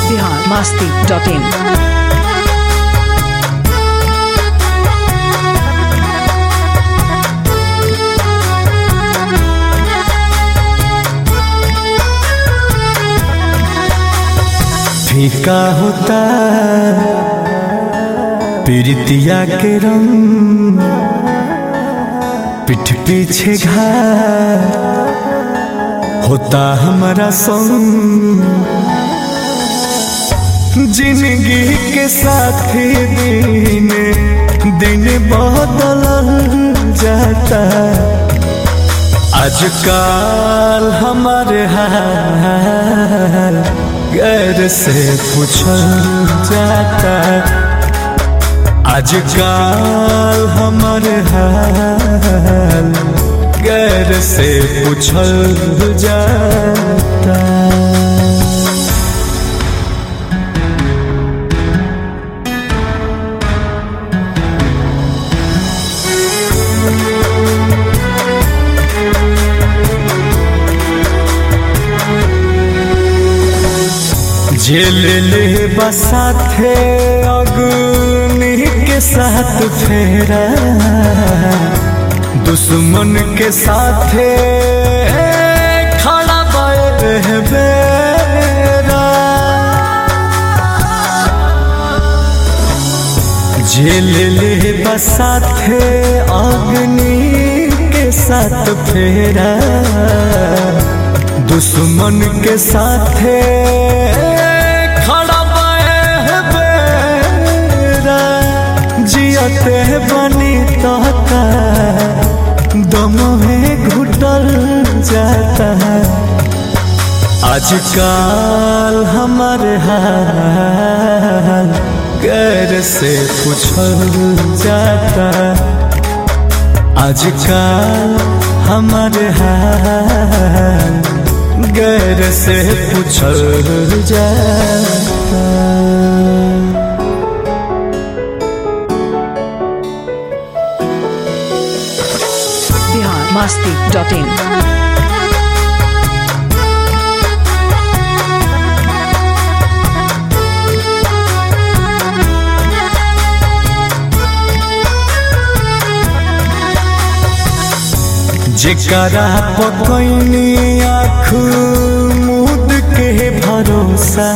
Bihar Masti dot in फीका होता पीड़ितिया के रंग पीठ पीछे घाट होता हमारा संग जिंदगी के साथी दिन दिन बदल जाता आजकल हमारे हाल गैर से पूछल जाता आजकल हमारे हाल गैर से पूछल जाता जेल ले बसाथे अग्नि के साथ फेरा दुश्मन के साथे खड़ा बेरा जेल ले बसाथे अग्नि के साथ फेरा दुश्मन के साथे खड़ा बेरा जियते बनी तहता दम में घुटल जाता आजकल हमारे हाल गैर से पूछल जाता आजकल हमारे हाल गैर से पूछल जाता बिहार मास्ती डॉट इन जेकरा पकैनी आँख मुद के भरोसा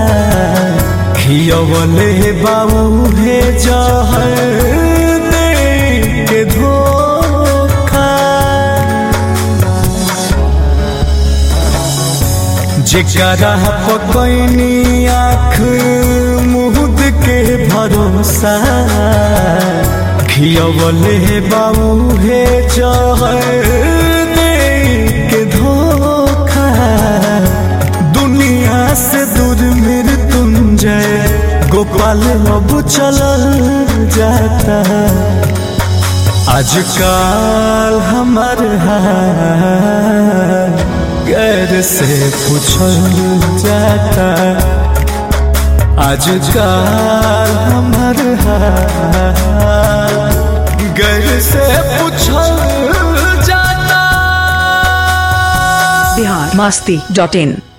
खियवले बाबू हे जहर दे के धोखा जेकरा पकैनी आँख मुद के भरोसा खियवले बाबू हे जहर दे के धोखा दुनिया से दूर मृत्युंजय गोपाल अब चलल जाता आजकल हमार हाल गैर से पूछल जाता आजकल हमार हाल गैर से पूछल जाता बिहार मास्ती डॉट इन